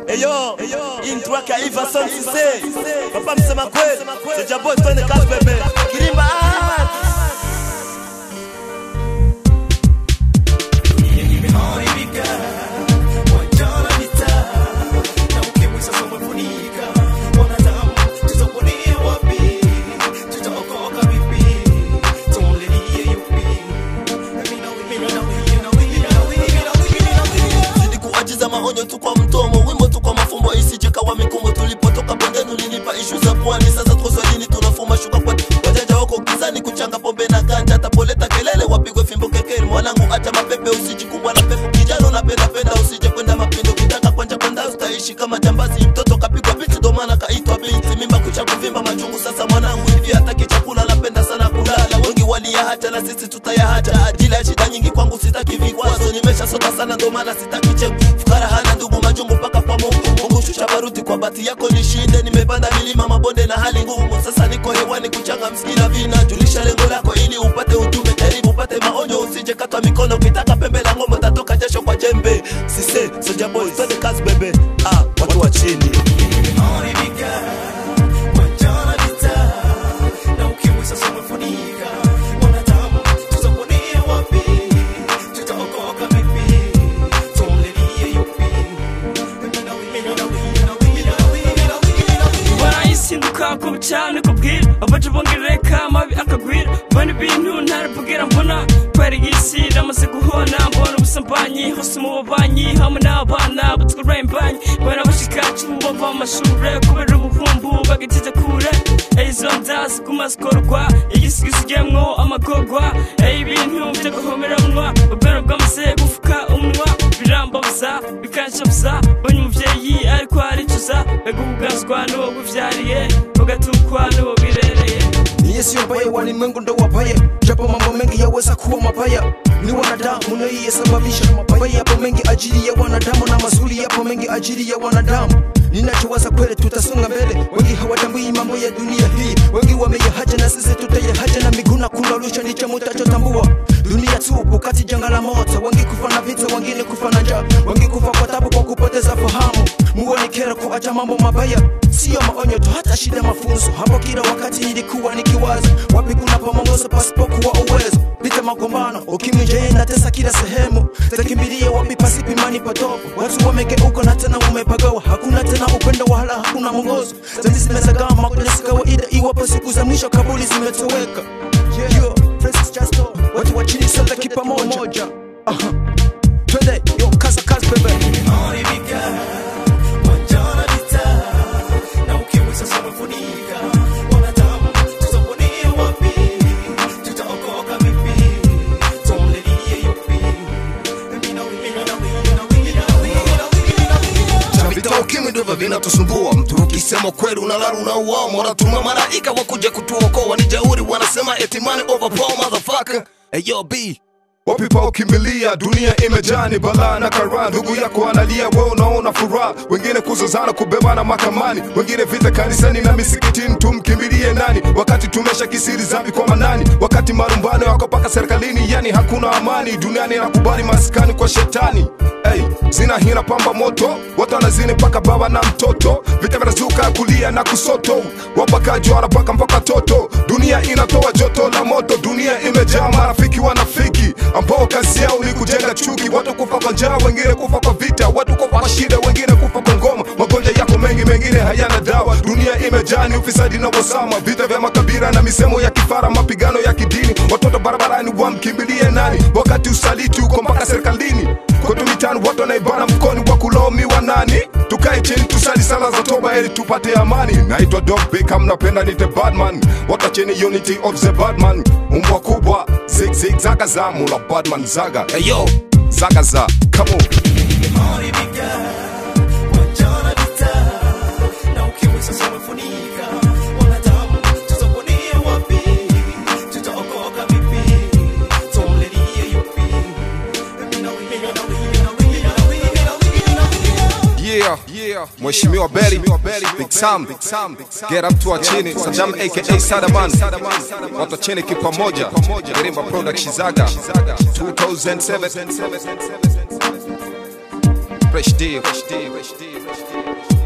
eyo intro yake ya Iva Son Cisse papa msema kweli Soja Boy twende kazi bebe Kirimba ah! zidi kuajiza maonyo tu kwa mtomo wimbo tu kwa mafumbo isije kawa mikumbo tulipotoka bondeni ulinipa ishu za pwani sasa tuko swahilini tunafuma shuka kwa wajaja wako gizani kuchanga pombe na ganja tapoleta kelele wapigwe fimbo kekeri mwanangu acha mapepe usijikumbwa na pepo kijana unapenda penda usije kwenda mapindo kitaka kwanja kwenda utaishi kama jambazi mtoto kapigwa bichi ndo maana kaitwa binti mimba kucha kuvimba machungu sasa mwanangu hivi hataki chakula napenda sana kulala wengi waliyahacha na sisi tutayahacha ajili ya shida nyingi kwangu sitaki vikwazo nimeshasota sana ndo maana sitaki cheko fukara hana ndugu majungu mpaka kwa mungu mungu shusha baruti kwa bati yako nishinde nimepanda milima mabonde na hali ngumu sasa niko hewani kuchanga msikina vina julisha lengo lako ili upate ujumbe karibu upate maonyo usije katwa mikono ukitaka pembe la ngombe utatoka jasho kwa jembe Sisse Soja Boy twende kazi bebe ah watu wa chini barayisinduka ku bucane kubwira abaca bongereka amabi akagwira mbona ibintu ntarabwira mbona kwera isi ramaze guhona mbona ubusambanyi hose mu babanyi hamwe n'abana butwarembanyi mbona bashikacu bava mu mashure kubera ubuvumbu bagitize kure izo nda ziguma zikorwa igisigisigiyemwo amagorwa ibintu byo guhomeranwa ubwero bwamaze gufuka umunwa birambabuza bikanshabuza mbonye umuvyeyi ariko aricuza begubugazwa n'uwo guvyariye ugatukwa n'uwo birereye Niye sio mbaya, walimwengu ndo wabaya, japo mambo mengi yaweza kuwa mabaya. Ni wanadamu naiyesababisha mabaya, yapo mengi ajili ya wanadamu na mazuri yapo mengi ajili ya wanadamu. Ninachowaza kweli, tutasonga mbele. Wengi hawatambui mambo ya dunia hii, wengi wameyahaja na sisi tutayahaja, na miguu na kulalusha ndicho mutachotambua. Dunia tupu kati janga la moto, wengi kufa na vita, wengine kufa na njaa, wengi kufa kwa tabu kwa kupoteza fahamu. Muone kera kuacha mambo mabaya, sio maonyo tu, hata shida mafunzo. Hapo kila wakati ilikuwa nikiwaza, wapi kuna pamongozo pasipokuwa uwezo. Vita magombano, ukimwi je inatesa kila sehemu, takimbilia wapi pasipo imani potofu. Watu wamegeuka na tena wamepagawa, hakuna tena upendo wala hakuna mwongozo. Zambi zimezagama kwenye si kawaida, iwapo siku za mwisho kabuli zimetoweka. Yo, Francis Justo, watu wa chini sote kipamoja. Aha. Twende, yo, kaza kazi bebe. vita ukimwi ndivyo vinatusumbua mtu ukisema kweli unalala unauao wanatuma malaika wakuja kutuokoa ni jauri wanasema eti money over power motherfucker hey yo b wapi pa ukimbilia dunia imejani balaa na kara ndugu yako analia we unaona furaha wengine kuzozana kubebana makamani wengine vita kanisani na misikitini tumkimbilie nani wakati tumesha kisiri zambi kwa manani wakati marumbano yako paka serikalini yani hakuna amani duniani nakubali maskani kwa shetani hey, zina hina pamba moto watu wanazini mpaka baba na mtoto vita vinazuka kulia na kusoto wapakaji wanapaka mpaka toto dunia inatoa joto la moto dunia imejaa marafiki wanafiki ambao kazi yao ni kujenga chuki watu kufa kwa njaa wengine kufa kwa vita watu kufa kwa shida wengine kufa kwa ngoma magonjwa yako mengi mengine hayana dawa dunia imejaa ni ufisadi na wasama vita vya makabila na misemo ya kifara mapigano ya kidini watoto barabarani wamkimbilie nani wakati usaliti uko mpaka serikalini kwetu mitani watu wanaibana mkoni wa kulaumiwa nani tukae chini tusali sala za toba ili tupate amani naitwa dog Beckham napenda nite badman wata chini unity of the badman umbwa kubwa zig zig zaga za mula badman zaga hey yo zaga za come on yeah yeah mheshimiwa Berry big Sam get up to chini Saddam aka Sadaman watu wa chini kipamoja Gerimba Production Zaga 2007 fresh deal fresh deal fresh deal fresh deal